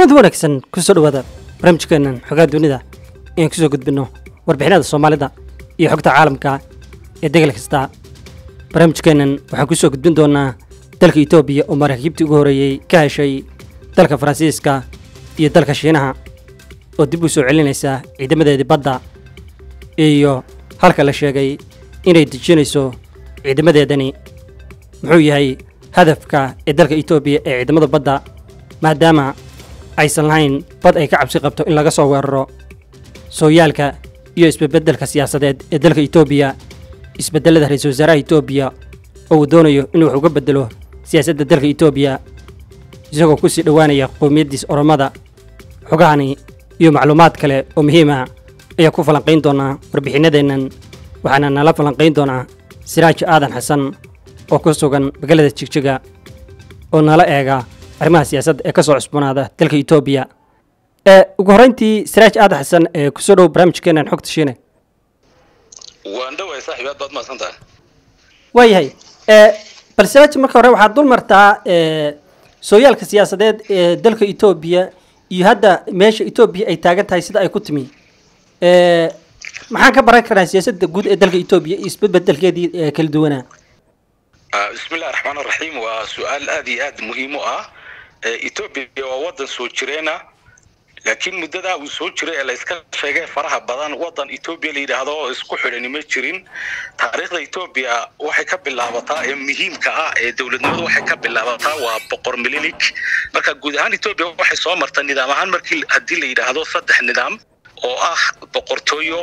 kulanti wanaagsan kusoo dhawaada barnaamijkeenan xogaa dunida inaan kusoo gudbinno warbixinada soomaalida iyo xogta caalamka ee degal kasta barnaamijkeennan waxaan kusoo gudbin doonaa dalka etoobiya oo maraakiibtii ugu horreeyey ka heshay dalka faransiiska iyo dalka shiinaha oo dib u soo celinaysa ciidamadeedii badda iyo halka la sheegay inay dejinayso ciidamadeedani muxuu yahay hadafka ee dalka etoobiya ee ciidamada badda maadaama aysan lahayn bad ay ka cabsi qabto in laga soo weeraro sooyaalka iyo isbedbeddelka siyaasadeed ee dalka etoobiya isbeddelada ra-iisul wasaaraha etoobiya oo uu doonayo inuu wax uga beddelo siyaasadda dalka etoobiya isagoo ku sii dhowaanaya qowmiyaddiis oromada xogahani iyo macluumaad kale oo muhiim ah ayaa ku falanqayn doonaa warbixinadeennan waxaana nala falanqayn doonaa siraaj aadan xasan oo ku sugan magaalada jigjiga oo nala eega arrimaha siyaasadda ee ka soo cusboonaada dalka etoobiya ee ugu horrayntii siraaj aadan xasan ee kusoo dhow barnaamijkeenan xogta shiine waan dhawahay saaxiib aad baad mahadsan tahay waayahay bal siraaj marka hore waxaad dul martaa sooyaalka siyaasadeed ee dalka etoobiya iyo hadda meesha etoobiya ay taagan tahay sida ay ku timi maxaan ka baran karnaa siyaasadda guud ee dalka etoobiya iyo isbedbedelkeedii ee kala duwanaa bismillahi raxmaan raxiim waa su-aal aad iyo aad muhiim u ah etoobiya waa wadan soo jireena laakiin muddadaa uu soo jiray ee layska sheegay faraha badan wadan etoobiya la yidhaahdo oo isku xidhani ma jirin taariikhda etoobiya waxay ka bilaabataa ee muhiimka ah ee dowladnimadu waxay ka bilaabataa waa boqor mililik marka guud ahaan etoobiya waxay soo martay nidaam ahaan markii haddii la yidhaahdo saddex nidaam oo ah boqortooyo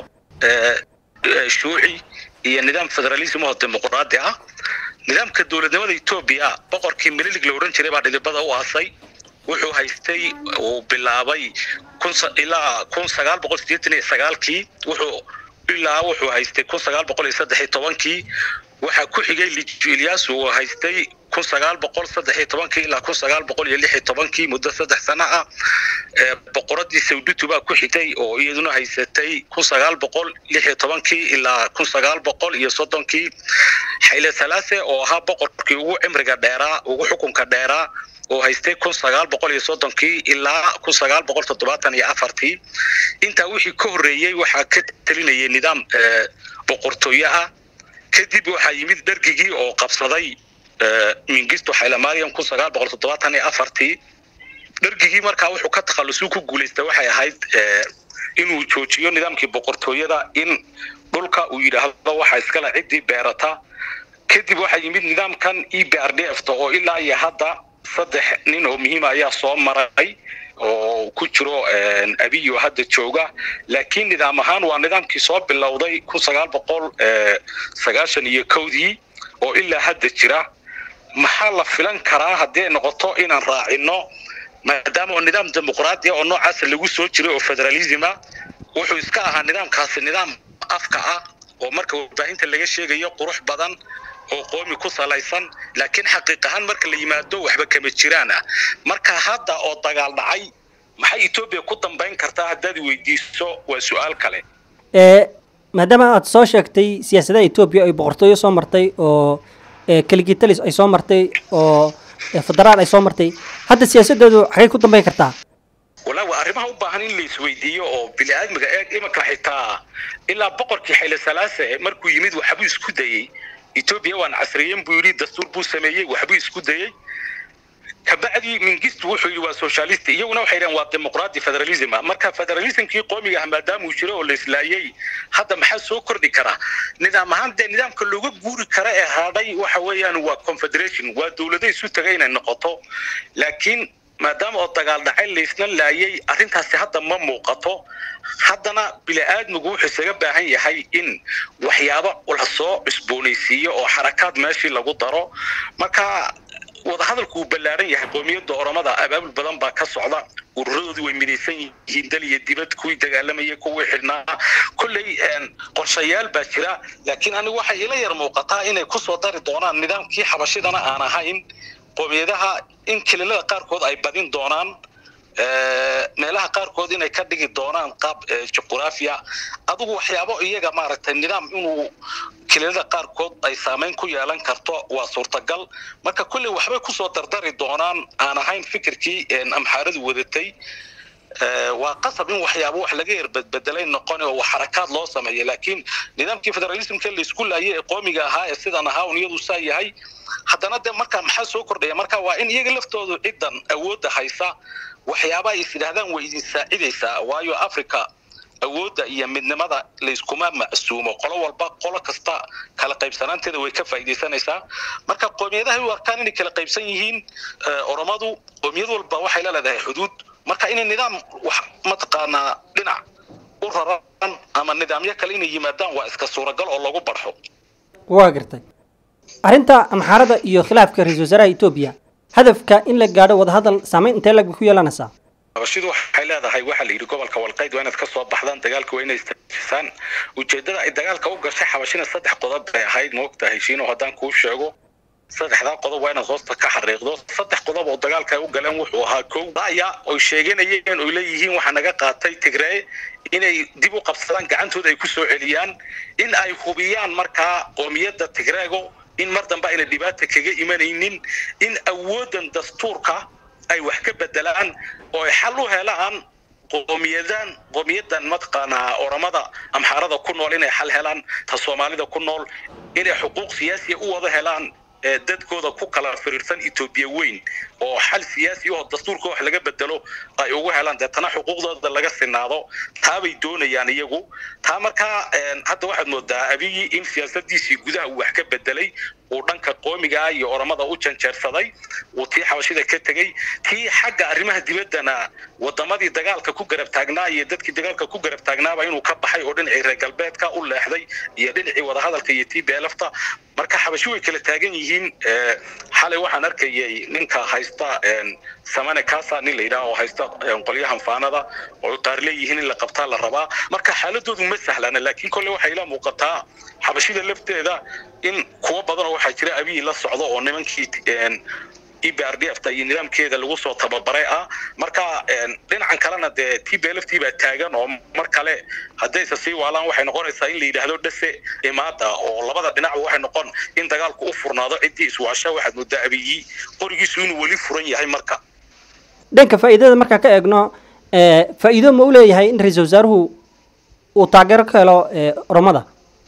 shuuci iyo nidaam federalism oo dimuqraadi ah nidaamka dowladnimada etoobiya boqorkii mililig la odhan jiray baa dhidibada u aasay wuxuu haystay uu bilaabay ilaa kun sagaal boqol sideetan iyo sagaalkii wuxuu ilaa wuxuu haystay kun sagaal boqol iyo saddex iyo tobankii waxaa ku xigay liju ilyas uu haystay kun sagaal boqol saddex iyo tobankii ilaa kun sagaal boqol iyo lix iyo tobankii muddo saddex sano ah boqoradii sawdutu baa ku xigtay oo iyaduna haysatay kun sagaal boqol lix iyo tobankii ilaa kun sagaal boqol iyo soddonkii xayle salaase oo ahaa boqorkii ugu cimriga dheeraa ugu xukunka dheeraa oo haystay kun sagaal boqol iyo soddonkii ilaa kun sagaal boqol toddobaatan iyo afartii intaa wixii ka horreeyey waxaa ka telinayay nidaam boqortooyo ah kadib waxaa yimid dhergigii oo qabsaday mingisto xaylamaariam kun sagaal boqol toddobaatan iyo afartii dhergigii markaa wuxuu ka takhallusuu ku guulaystay waxay ahayd inuu joojiyo nidaamkii boqortooyada in dhulka uu yidhaahdo waxaa iskale ciddii beerata kadib waxaa yimid nidaamkan e b r d f ta oo ilaa iyo hadda saddex nin oo muhiima ayaa soo maray oo ku jiro abiy oo hadda jooga laakiin nidaam ahaan waa nidaamkii soo bilowday kun sagaal boqol sagaashan iyo kowdii oo ilaa hadda jira maxaa la filan karaa haddii ay noqoto inaan raacino maadaama oo nidaam dimuqraadi oo noocaasa lagu soo jiray oo federalisma wuxuu iska ahaa nidaamkaasi nidaam afka ah oo marka warbaahinta laga sheegayo qurux badan oo qoomi ku salaysan laakiin xaqiiq ahaan marka la yimaado waxba kama jiraan ah marka hadda oo dagaal dhacay maxay etoobiya ku dambayn kartaa haddaad weydiiso waa su-aal kale maadaama aad soo sheegtay siyaasadaha etoobiya ay boqortooyo soo martay oo kaligitalis ay soo martay oo federaal ay soo martay hadda siyaasadoodu xagay ku dambayn kartaa walaa waa arrimaha u baahan in la isweydiiyo oo bini-aadmiga eeg imanka xitaa ilaa boqorkii xayle salaase markuu yimid waxbuu isku dayey etoobiya waan casriyen buu yidhi dastuur buu sameeyey waxbuu isku dayey kabacdii mingistu wuxuu yidhi waa socialist iyaguna waxay dhaheen waa dimuqraadi federalism marka federalismkii qoomiga ah maadaama uu jiro oo la islaayey hadda maxaa soo kordhi karaa nidaam ahaan dee nidaamka looga guuri kara ee hadhay waxa weeyaan waa confederation waa dowlado isu taga inay noqoto laakiin maadaama oo dagaal dhacay laysna laayay arrintaasi hadda ma muuqato haddana bini-aadmigu wuxuu isaga baahan yahay in waxyaabo la soo cusboonaysiiyo oo xarakaad meeshii lagu daro marka wadahadalku uu ballaaran yahay qoomiyadda oromada abaabul badan baa ka socda ururadoodii way midaysan yihiin dal iyo dibad kuwii dagaalamayay kuwii xidhnaa kolley qorshayaal baa jira laakiin anigu waxay ila yar muuqataa inay kusoo dari doonaan nidaamkii xabashidana aan ahayn qoomiyadaha in kililada qaarkood ay badin doonaan meelaha qaarkood inay ka dhigi doonaan qaab juquraafiya adigu waxyaabo iyaga maaragtay nidaam inuu kililada qaarkood ay saameyn ku yeelan karto waa suurtagal marka kulley waxbay kusoo dardari doonaan aan ahayn fikirkii amxaaradu wadatay waa qasab in waxyaaba wax laga yerbadbedelay noqon oo xarakaad loo sameeya laakiin nidaamkii federalismka laysku laayay ee qoomiga ahaa ee sidan ahaa un iyadu saa yahay haddana de marka maxaa soo kordhaya marka waa in iyaga laftoodu ciddan awoodda haysa waxyaaba ay is yidhahdaan way idin saacidaysaa waayo africa awoodda iyo midnimada layskuma macsuumo qolo walba qolo kasta kala qaybsanaanteeda way ka faa'iidaysanaysaa marka qoomiyadahay u arkaan inay kala qaybsan yihiin oromadu qoomiyad walba waxay la leedahay xuduud marka inay nidaam wax mataqaanaa dhinac u raran ama nidaamyo kale inay yimaadaan waa iska suuragal oo lagu barxo waa gartay arrinta amxaarada iyo khilaafka ra-iisul wasaaraha etoobiya hadafka in la gaadho wadahadal saameyn intee lag bay ku yeelanaysaa habashidu waxay leedahay waxaa la yidhi gobolka walqayd waa inaad ka soo baxdaan dagaalka waa inay istaajisaan ujeeddada ay dagaalka u gashay xabashina saddex qodob bay ahayd ma ogtahay shiino haddaan kuu sheego saddexdaa qodob waa inaad hoosta ka xariiqdo saddex qodob oo dagaalka ay u galeen wuxuu ahaa kow aya oy sheeganayeen oy leeyihiin waxaa naga qaatay tigree inay dib u qabsadaan gacantooda ay ku soo celiyaan in ay hubiyaan markaa qoomiyadda tigreego in mar dambe ayna dhibaata kaga imanaynin in awooddan dastuurka ay wax ka bedelaan oo ay xal u helaan qoomiyadan qoomiyadan mataqaanaa oramada amxaarada ku nool inay xal helaan ta soomaalida ku nool inay xuquuq siyaasiya u wada helaan dadkooda ku kala firiirsan etoobiya weyn oo xal siyaasi oo dastuurka wax laga bedelo ay ugu helaan deetana xuquuqdooda laga sinaado taabay doonayaan iyagu taa markaa hadda waxaad moodaa abiyi in siyaasadiisii gudaha uu wax ka bedelay uu dhanka qoomigaa iyo oramada u janjeersaday uu tii xabashida ka tegey tii xagga arrimaha dibaddana wadamadii dagaalka ku garab taagnaa iyo dadkii dagaalka ku garab taagnaaba inuu ka baxay oo dhinacii reer galbeedka u leexday iyo dhinacii wadahadalka iyo tii beelafta marka xabashi way kala taagan yihiin xalay waxaan arkayay ninka haysta samane kasa nin la yidhaha oo haysta qolyahan faanada oo qaar leeyihiin in la qabtaa la rabaa marka xaaladoodu ma sahlana laakiin kolle waxay ila muuqataa xabashida lafteeda in kuwa badan oo waxaa jira abiyi la socdo oo nimankii e b r d f ta iyo nidaamkeeda lagu soo tababaray ah marka dhinacan kalena dee t b lftii baa taagan oo mar kale haddayse sii waalaan waxay noqonaysaa in la yidhaahdo dhase imaada oo labada dhinacba waxay noqon in dagaalku u furnaado ciddii iswaasha waxaad moodaa abiyi qorigiisu inuu weli furan yahay marka dhanka faa'iidada markaa ka eegno faa'iido ma u leeyahay in ra-iisul wasaaruhu uu taageero ka helo oromada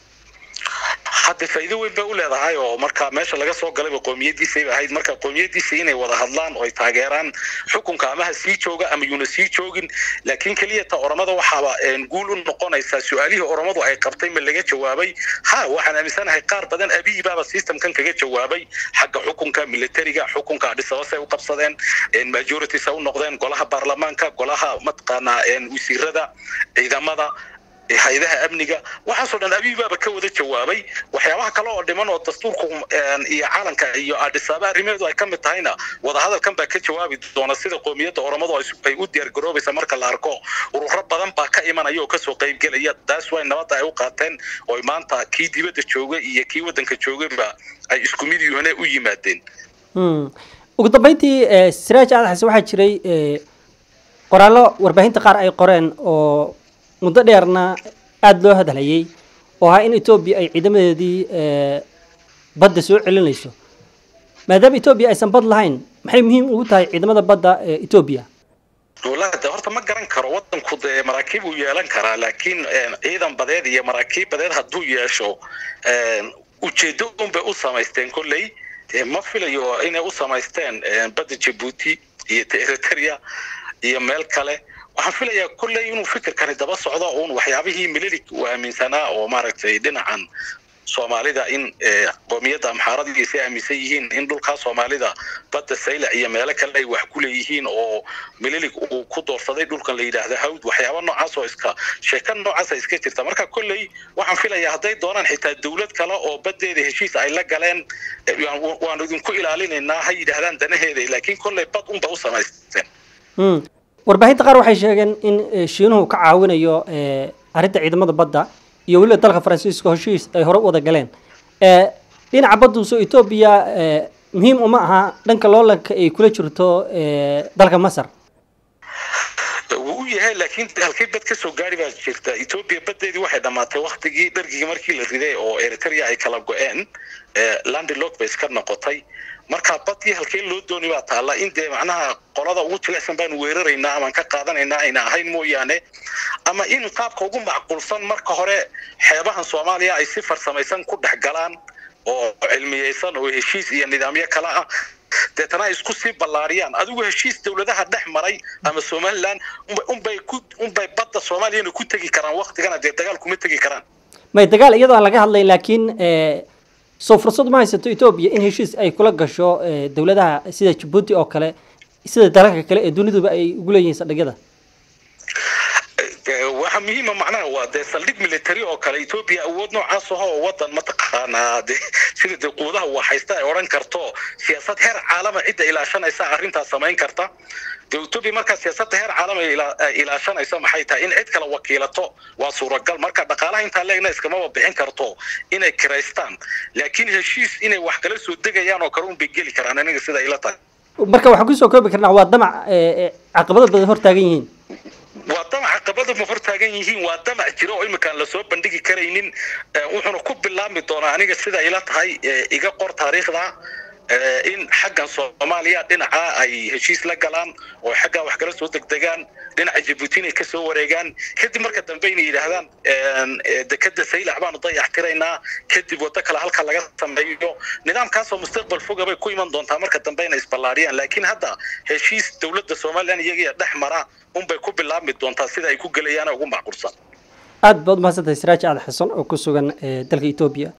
hadde faa'iido weyn bay u leedahay oo marka meesha laga soo galayba qoomiyadiisay ba ahayd marka qoomiyadiisa inay wada hadlaan oo ay taageeraan xukunka ama ha sii jooga ama yuuna sii joogin laakiin keliya ta oromada waxaaba guul u noqonaysaa su-aalihii oromadu ay qabtay ma laga jawaabay ha waxaan aaminsanahay qaar badan abiyi baaba systemkan kaga jawaabay xagga xukunka militariga xukunka adhisabasay u qabsadeen majorities u noqdeen golaha baarlamaanka golaha mataqaanaa wasiirada ciidamada hay-adaha amniga waxaasoo dhan abiy baaba ka wada jawaabay waxyaabaha kale oo dhiman oo dastuurku iyo caalanka iyo adhisaaba arrimeedu ay ka mid tahayna wadahadalkan baa ka jawaabi doona sida qoomiyadda oromadu ay u diyaargaroobaysa marka la arko ururo badan baa ka imanaya oo kasoo qaybgelaya taas way nabadda ay u qaateen oo maanta kii dibadda jooga iyo kii waddanka joogaba ay isku mid yuhane u yimaadeen ugu dambeyntii siraaj aad xase waxaa jiray qoraallo warbaahinta qaar ay qoreen oo muddo dheerna aada loo hadlayay oo ahaa in etoobiya ay ciidamadeedii badda soo celinayso maadaama etoobiya aysan bad lahayn maxay muhiim ugu tahay ciidamada badda ee etoobiya wallaahi de horta ma garan karo waddanku dee maraakiib uu yeelan karaa laakiin ciidan badeed iyo maraakiib badeed hadduu yeesho ujeeddo unbay u samaysteen kolley ma filayo inay u samaysteen badda jabuuti iyo eritrea iyo meel kale waxaan filayaa kolley inuu fikirkani daba socdo uun waxyaabihii mililig uu aaminsanaa oo maaragtay dhinacan soomaalida in qoomiyadda amxaaradiisa aaminsan yihiin in dhulkaa soomaalida badda saylac iyo meelo kale ay wax ku leeyihiin oo mililig uu ku doorsaday dhulkan la yidhaahdo hawd waxyaaba noocaas oo iska sheeka noocaasa iska jirta marka kolley waxaan filayaa hadday doonaan xitaa dawlad kale oo baddeeda heshiis ay la galeen waanu idinku ilaalinaynaa ha yidhaahdaan danaheeda laakiin kolley bad unba u samaysteen warbaahinta qaar waxay sheegeen in shiinuhu ka caawinayo arrinta ciidamada badda iyo weliba dalka faransiiska heshiis ay hore u wada galeen dhinaca badduuso etoobiya muhiim uma aha dhanka loolanka ay kula jirto dalka masar wuu u yahay laakiin halkay bad ka soo gaari baa jirta etoobiya baddeedii waxay dhammaatay waktigii dhargigii markii la riday oo eritrea ay kala go-een landilog bay iska noqotay marka badii halkee loo dooni baa taalla in dee macnaha qolada ugu jilicsan baanu weeraraynaa amaan ka qaadanaynaa ayna ahayn mooyaane ama in qaabka ugu macquulsan marka hore xeebahan soomaaliya ay si farsamaysan ku dhex galaan oo cilmiyeysan oo heshiis iyo nidaamyo kale ah deetana ay isku sii ballaariyaan adigu heshiis dowladaha dhex maray ama somaliland unbay ku unbay badda soomaaliyana ku tegi karaan waktigana dee dagaal kuma tegi karaan may dagaal iyadoo aan laga hadlayn laakiin soo fursad ma haysato etoobiya in heshiis ay kula gasho dowladaha sida jabuuti oo kale sida dalalka kale ee duniduba ay ugu leeyihiin saldhigyada waxa muhiima macnaha waa dee saldhig military oo kale etoobiya awood noocaas aho oo wadan mataqaanaa de sida dee quudaha waa haysta ay odhan karto siyaasad heer caalama cidda ilaashanaysa arrintaas samayn karta dee etoobiya markaa siyaasadda heer caalama ilaashanaysa maxay tahay in cid kale wakiilato waa suuragal marka dhaqaalaha intaa leegna iskamaba bixin karto inay kiraystaan laakiin heshiis inay wax kala soo degayaan oo kale un bay geli karaan aniga sida ila tahay marka waxaan kusoo koobi karnaa waa damac caqabado badan hor taagan yihiin waa damac caqabada ma hor taagan yihiin waa damac jiro oo iminkaan lasoo bandhigi karaynin wuxuuna ku bilaabmi doonaa aniga sida ila tahay iga qor taariikhda in xaggan soomaaliya dhinaca ay heshiis la galaan oo xaggaa wax kala soo degdegaan dhinaca jabuuti inay kasoo wareegaan kadib marka dambe inay yidhaahdaan dekeda saylac baanu dayax tiraynaa kadib waddo kale halka laga sameeyo nidaamkaasoo mustaqbal foga bay ku iman doontaa marka dambe inay isballaariyaan laakiin hadda heshiis dowladda somalilan iyagiya dhex mara unbay ku bilaabmi doontaa sida ay ku gelayaan ugu macquulsan aad baad umahadsantahay siraaj aad xasan oo ku sugan dalka etoobiya